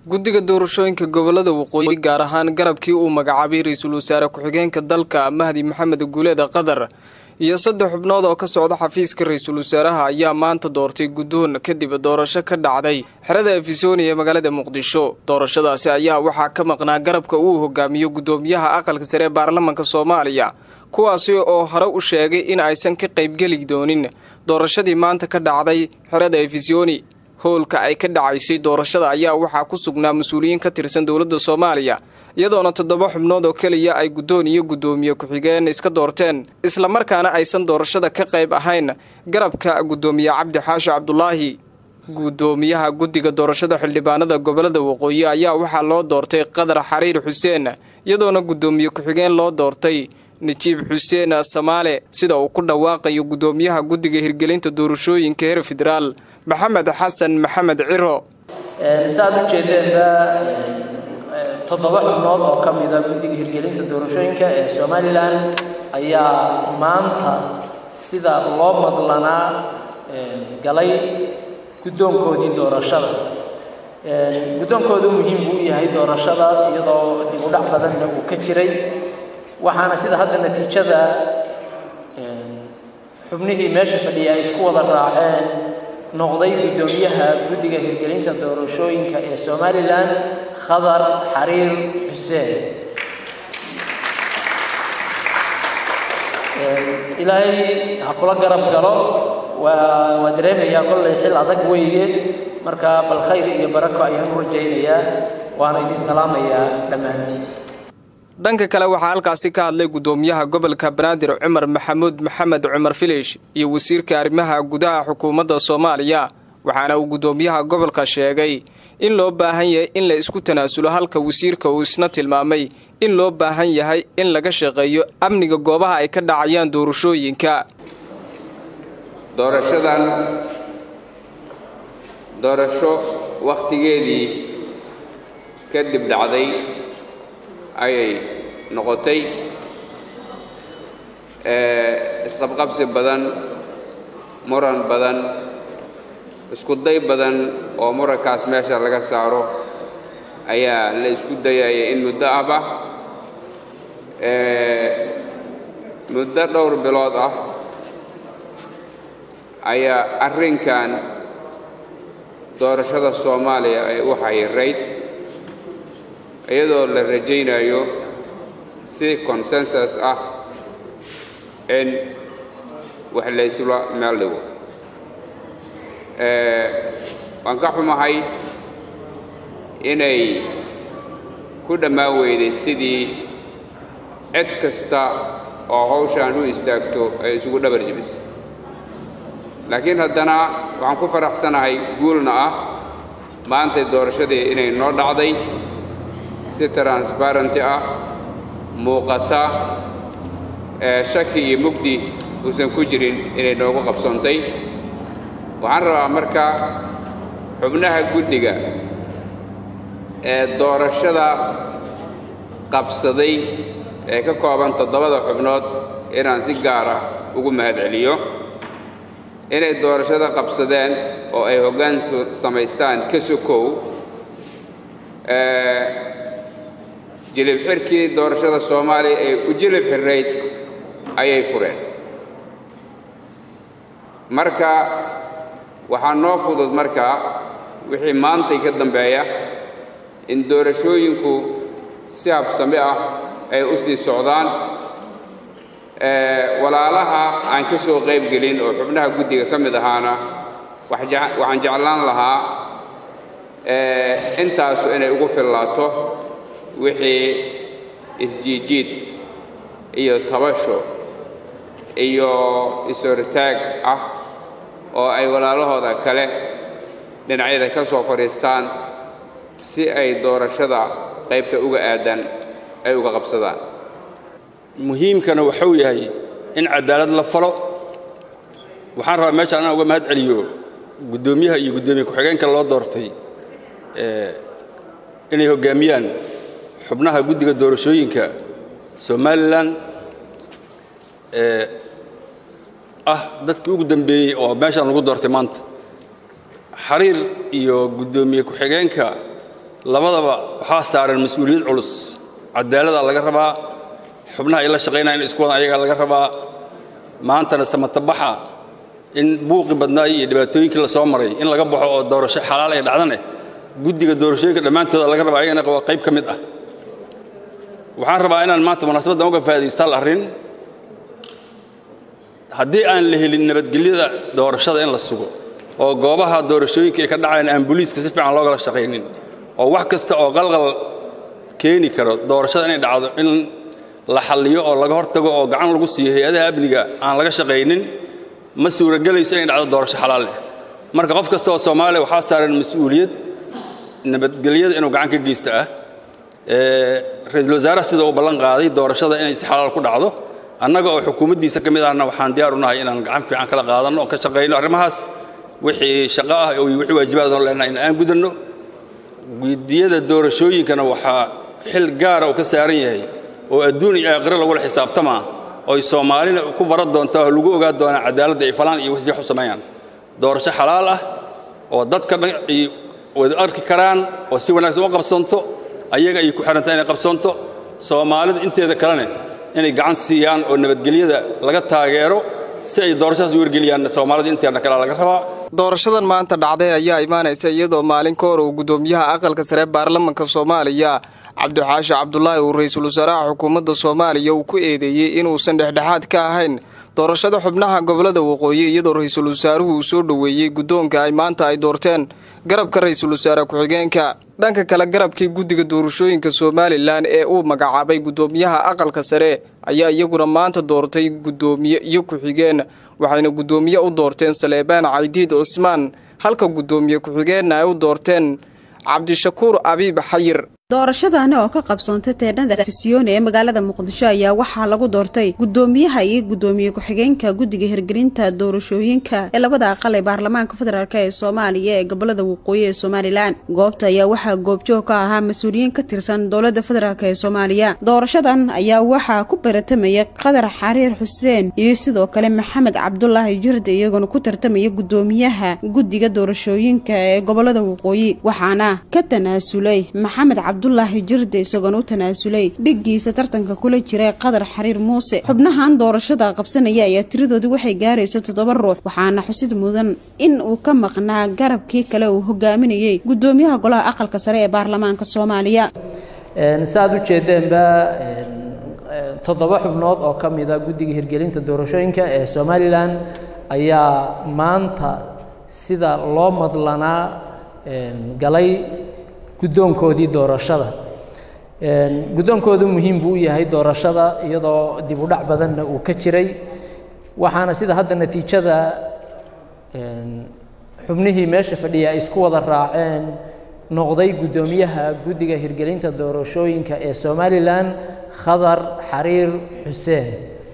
guddiga doorashooyinka gobolada waqooyi gaar ahaan garabkii uu magacaabay ra-iisul wasaare ku-xigeenka dalka mahdi maxamed guuleeda qatar iyo saddex xubnood oo ka socda xafiiska ra-iisul wasaaraha ayaa maanta doortay guddoon kadib doorasho ka dhacday xerada efisoni ee magaalada muqdisho doorashadaasi ayaa waxaa ka maqnaa garabka uu hogaamiyo guddoomiyaha aqalka sare ee baarlamanka soomaaliya kuwaasi oo hore u sheegay in aysan ka qaybgeli doonin doorashadii maanta ka dhacday xerada efisoni howlka ay ka dhacaysay doorashada ayaa waxaa ku sugnaa mas-uuliyiin ka tirsan dowladda soomaaliya iyadoona toddoba xubnood oo keliya ay guddoon iyo guddoomiye ku-xigeen iska doorteen islamarkaana aysan doorashada ka qayb ahayn garabka guddoomiye cabdi xaashi cabdulaahi guddoomiyaha guddiga doorashada xildhibaanada gobolada waqooyi ayaa waxaa loo doortay qadar xariir xuseen iyadoona guddoomiye ku-xigeen loo doortay najiib xuseen samaale sida uu ku dhawaaqayo guddoomiyaha guddiga hirgelinta doorashooyinka heer federaal maxamed xasan maxamed ciro saaad u jeedeenba toddoba xubnood oo ka mida guddiga hirgelinta doorashooyinka ee somalilan ayaa maanta sida loo madlanaa galay guddoonkoodii doorashada guddoonkoodu muhiim buu yahay doorashada iyadoo dib u dhac badanna uu ka jiray waxaana sida hadda natiijada xubnihii meesha fadhiya ay isku wada raaceen noqday guddoomiyaha guddiga hirgelinta doorashooyinka ee somalilan khadar xariir xuseen ilaahay ha kula garab galo waa waa dareemayaa kollay xil adag weygeed marka bal khayr iyo barako ayaan u rajaynayaa waana idin salaamayaa dhammaantiin dhanka kale waxaa halkaasi ka hadlay guddoomiyaha gobolka banaadir cumar maxamuud maxamed cumar filish iyo wasiirka arrimaha gudaha xukuumadda soomaaliya waxaana uu guddoomiyaha gobolka sheegay in loo baahan yahay in la isku tanaasulo halka wasiirka uu isna tilmaamay in loo baahan yahay in laga shaqeeyo amniga goobaha ay ka dhacayaan doorashooyinka doorashadan doorasho wakhtigeedii kadib dhacday ayay noqotay isqabqabsi badan muran badan isku day badan oo murankaas meesha laga saaro ayaa la isku dayaya in muddo ahba muddo dhowr bilood ah ayaa arrinkan doorashada soomaaliya ay u xayirayd iyadoo la rajaynayo si consensus ah in wax laysla meel dhigo waan ka xumahay inay ku dhammaan weyday sidii cid kasta oo hawshaan u istaagto ay isugu dhabar jebisay laakiin haddana waxaan ku faraxsanahay guulna ah maantay doorashadii inay noo dhacday si transbarenty ah muuqata shaki iyo mugdi uusan ku jirin inay noogu qabsoontay waxaan rabaa marka xubnaha guddiga ee doorashada qabsaday ee ka kooban toddobada xubnood inaan si gaara ugu mahadceliyo inay doorashada qabsadeen oo ay hoggaan samaystaan ka sokow jilib xirkii doorashada soomaaliya ee u jilib xirrayd ayay fureen marka waxaa noo fudud markaa wixii maantay ka dambeeya in doorashooyinku si habsami ah ay u sii socdaan walaalaha aan ka soo qayb gelin oo xubnaha guddiga ka mid ahaana waxaan jeclaan lahaa intaasu inay ugu fillaato wixii isjiijiid iyo tabasho iyo is-hortaag ah oo ay walaalahooda kale dhinacyada ka soo fadhiistaan si ay doorashada qaybta uga aadaan ay uga qabsadaan muhiimkana waxuu yahay in cadaalad la falo waxaan rabaa meeshaan inaan uga mahad celiyo guddoomiyaha iyo guddoomiye ku-xigeenka loo doortay inay hoggaamiyaan xubnaha guddiga doorashooyinka somalilan ah dadkii ugu dambeeyey oo meeshaan lagu doortay maanta xariir iyo guddoomiye ku-xigeenka labadaba waxaa saaran mas-uuliyad culus cadaaladdaa laga rabaa xubnaha ay la shaqaynaya in isku wadan ayagaa laga rabaa maantana samatabaxa in buuqi badnaay iyo dhibaatooyinkii la soo maray in laga baxo oo doorasho xalaal ay dhacdane guddiga doorashooyinka dhammaantooda laga rabaa ayagana waa qayb ka mid ah waxaan rabaa inaan maanta munaasabaddan uga faa'idaystaan arrin haddii aan la helin nabadgelyada doorashada in la sugo oo goobaha doorashooyinka ay ka dhacayaan aan booliiska si fiican loogala shaqaynin oo wax kasta oo qalqal keeni karo doorashada inay dhacdo in la xalliyo oo laga hortago oo gacan lagu siiyo hay-adaha amniga aan laga shaqaynin ma suuragelayso inay dhacdo doorasho xalaal leh marka qof kasta oo soomaaliya waxaa saaran mas-uuliyad nabadgelyada inuu gacan ka geysta ah ra-iisul wasaaraha sida uu ballan qaaday doorashada inay si xalaal ku dhacdo annaga oo xukuumaddiisa ka mid ahna waxaan diyaar u nahay inaan gacan fiican kala qaadanno oo ka shaqayno arrimahaas wixii shaqo ah iyo wixii waajibaadoo leenahay in aan gudanno guddiyada doorashooyinkana waxaa xil gaara uu ka saaran yahay oo adduun iyo aakhiro lagula xisaabtamaa oy soomaalina ku baran doontaa oo lagu ogaa doonaa cadaaladda ay falaan iyo wixii wax u sameeyaan doorasho xalaal ah oo dadka dhan ay wada arki karaan oo si wanaagsan u qabsanto ayaga ay ku xihantahay inay qabsanto soomaalida inteeda kalene inay gacan siiyaan oo nabadgelyada laga taageero si ay doorashadaas u wargeliyaan soomaalida inteedna kale laga rabaa doorashadan maanta dhacday ayaa imaanaysa iyadoo maalin ka hor uu guddoomiyaha aqalka sare baarlamanka soomaaliya cabdixaashi cabdulaahi uu ra-iisul wasaaraha xukuumadda soomaaliya uu ku eedeeyey inuusan dhexdhexaad ka ahayn doorashada xubnaha gobolada waqooyi iyadoo ra-iisul wasaaruhu uu soo dhoweeyey guddoonka ay maanta ay doorteen garabka ra-iisul wasaare ku-xigeenka dhanka kale garabkii guddiga doorashooyinka somalilan ee uu magacaabay guddoomiyaha aqalka sare ayaa iyaguna maanta doortay guddoomiye iyo ku-xigeen waxayna guddoomiye u doorteen saleebaan caydiid cismaan halka guddoomiye ku-xigeenna ay u doorteen cabdishakuur abiib xayir doorashadaani oo ka qabsoontay teedhada fisiyooni ee magaalada muqdisho ayaa waxaa lagu doortay guddoomiyaha iyo guddoomiye ku-xigeenka guddiga hirgelinta doorashooyinka ee labada aqal ee baarlamaanka federaalk ee soomaaliya ee gobolada waqooyi ee somalilan goobta ayaa waxaa goobjoog ka ahaa mas-uuliyiin ka tirsan dowlada federaalk ee soomaaliya doorashadan ayaa waxaa ku baratamaya qadar xariir xuseen iyo sidoo kale maxamed cabdulaahi jirde iyagoona ku tartamaya guddoomiyaha guddiga doorashooyinka ee gobolada waqooyi waxaana ka tanaasulay maxamed cabdulaahi jirde isagoona u tanaasulay dhiggiisa tartanka kula jira qadar xariir muuse xubnahan doorashada qabsanaya ayaa tiradoodii waxay gaaraysa toddoba ruux waxaana xusid mudan in uu ka maqnaa garabkii kale uu hogaaminayey guddoomiyaha golaha aqalka sare ee baarlamaanka soomaaliya si aad u jeedeenba toddoba xubnood oo ka mida guddiga hirgelinta doorashooyinka ee somalilan ayaa maanta sida loo madlanaa galay guddoonkoodii doorashada guddoonkoodu muhiim buu u yahay doorashada iyadoo dib u dhac badanna uu ka jiray waxaana sida hadda natiijada xubnihii meesha fadhiya ay isku wada raaceen noqday guddoomiyaha guddiga hirgelinta doorashooyinka ee somalilan khadar xariir xuseen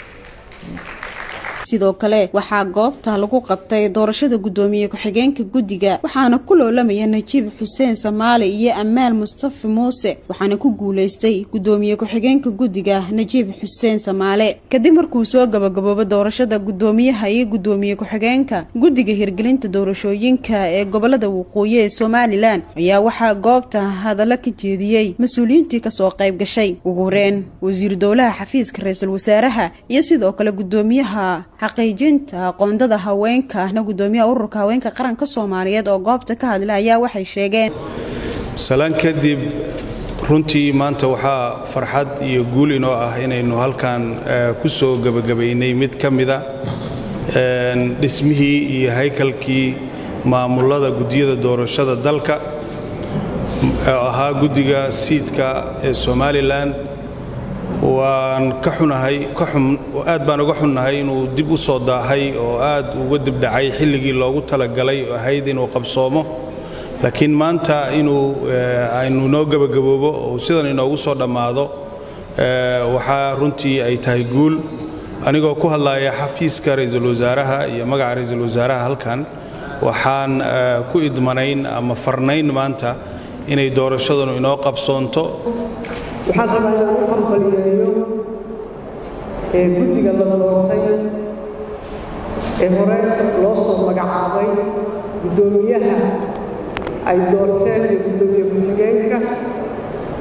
sidoo kale waxaa goobta lagu qabtay doorashada guddoomiye ku-xigeenka guddiga waxaana ku loolamaya najiib xuseen samaale iyo amaal mustafi muuse waxaana ku guulaystay guddoomiye ku-xigeenka guddiga najiib xuseen samaale kadib markuu soo gabagaboobo doorashada guddoomiyaha iyo guddoomiye ku-xigeenka guddiga hirgelinta doorashooyinka ee gobolada waqooyi ee somalilan ayaa waxaa goobta hadallo ka jeediyey mas-uuliyiintii kasoo qayb gashay ugu horeen wasiiru dowlaha xafiiska ra-iisul wasaaraha iyo sidoo kale guddoomiyaha xaqiijinta aqoondada haweenka ahna guddoomiyaha ururka haweenka qaranka soomaaliyeed oo goobta ka hadla ayaa waxay sheegeen salaan kadib runtii maanta waxaa farxad iyo guul inoo ah inaynu halkan ku soo gebagabaynay mid ka mida dhismihii iyo haykalkii maamulada guddiyada doorashada dalka oo ahaa guddiga siidka ee somalilan waan ka xunahay aad baan uga xunnahay inuu dib u soo daahay oo aad uga dibdhacay xilligii loogu talagalay oo ahayd inuu qabsoomo laakiin maanta inuu aynu noo gebagaboobo oo sidan inoogu soo dhammaado waxaa runtii ay tahay guul anigoo ku hadlaya xafiiska ra-iisul wasaaraha iyo magaca ra-iisul wasaaraha halkan waxaan ku idmanayn ama farnayn maanta inay doorashadanu inoo qabsoonto waxaan rabaa inaan u hambaliyeeyo ee guddiga la doortay ee hore loo soo magacaabay guddoomiyaha ay doorteen iyo guddoomiye ku-xigeenka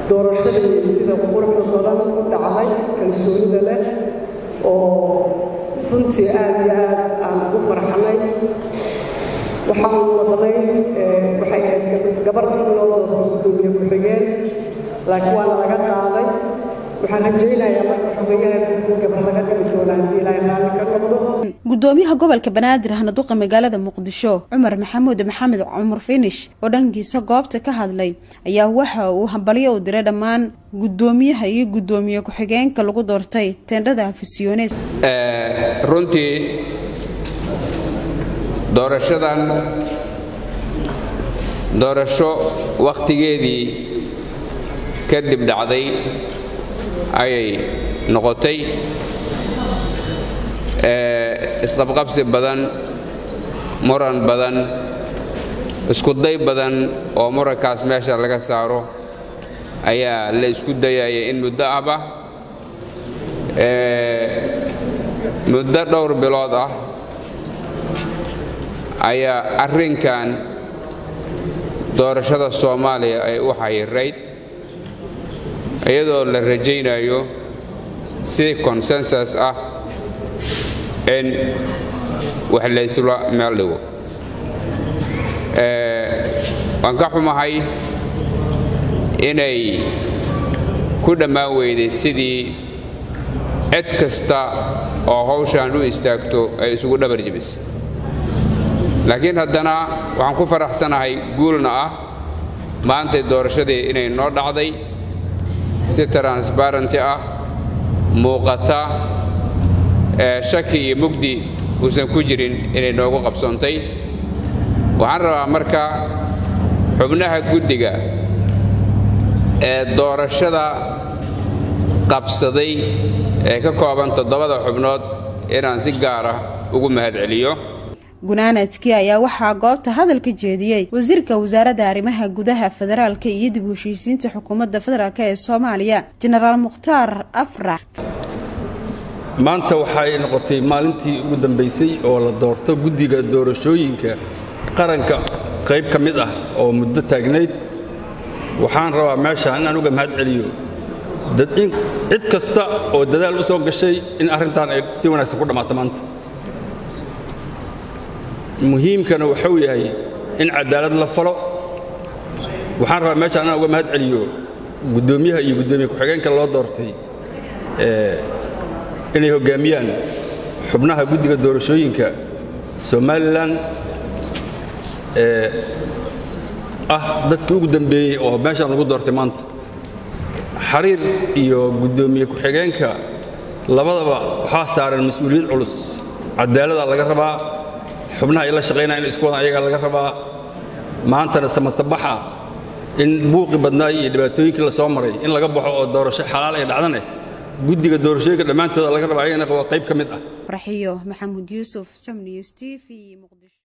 doorashadii sida quruxda badan u dhacday kalsoonida leh oo runtii aad iyo aad aan ugu farxanay waxaan maqlay waxay ahayd gabar in loo doorto guddoomiye ku-xigeen laakiin waana laga qaaday waxaan rajaynayaa marka xogayaha guud gabar laga dhigi doono haddii ilaahay raalli ka noqdo gudoomiyaha gobolka banaadir hanaduqa magaalada muqdisho cumar maxamuud maxamed cumar finish oo dhankiisa goobta ka hadlay ayaa waxa uu hambalyo u diray dhammaan gudoomiyaha iyo gudoomiye ku-xigeenka lagu doortay teendhada afisyones runtii doorashadan doorasho wakhtigeedii kadib dhacday ayay noqotay isqabqabsi badan muran badan iskuday badan oo murankaas meesha laga saaro ayaa la isku dayaya in muddo ahba muddo dhowr bilood ah ayaa arrinkan doorashada soomaaliya ay u xayirayd iyadoo la rajaynayo si konsensus ah in wax laysla meel dhigo waan ka xumahay inay ku dhammaan weyday sidii cid kasta oo hawshaan u istaagto ay isugu dhabar jebisay laakiin haddana waxaan ku faraxsanahay guulna ah maantay doorashadii inay noo dhacday si transbarenty ah muuqata shaki iyo mugdi uusan ku jirin inay noogu qabsoontay waxaan rabaa marka xubnaha guddiga ee doorashada qabsaday ee ka kooban toddobada xubnood inaan si gaara ugu mahadceliyo gunaanadkii ayaa waxaa goobta hadal ka jeediyey wasiirka wasaaradda arrimaha gudaha federaalka iyo dib u heshiisiinta xukuumadda federaalk ee soomaaliya jenaraal mukhtaar afrax maanta waxay noqotay maalintii ugu dambaysay oo la doorto guddiga doorashooyinka qaranka qayb ka mid ah oo muddo taagnayd waxaan rabaa meeshaan inaan uga mahad celiyo cid kasta oo dadaal u soo gashay in arrintan ay si wanaagsan ku dhammaato maanta muhiimkana waxuu yahay in cadaalad la falo waxaan rabaa meeshaan inaan uga mahad celiyo guddoomiyaha iyo guddoomiye ku-xigeenka loo doortay inay hoggaamiyaan xubnaha guddiga doorashooyinka somalilan ee ah dadkii ugu dambeeyey oo meeshaan lagu doortay maanta xariir iyo guddoomiye ku-xigeenka labadaba waxaa saaran mas-uuliyad culus cadaalada laga rabaa xubnaha ay la shaqaynaya inay isku wadaan ayagaa laga rabaa maantana samatabaxa in buuqi badnaay iyo dhibaatooyinkii la soo maray in laga baxo oo doorasho xalaal ay dhacdane guddiga doorashooyinka dhammaantooda laga rabaa ayagana waa qayb ka mid ah raxiyo maxamuud yuusuf samniws t v muqdisho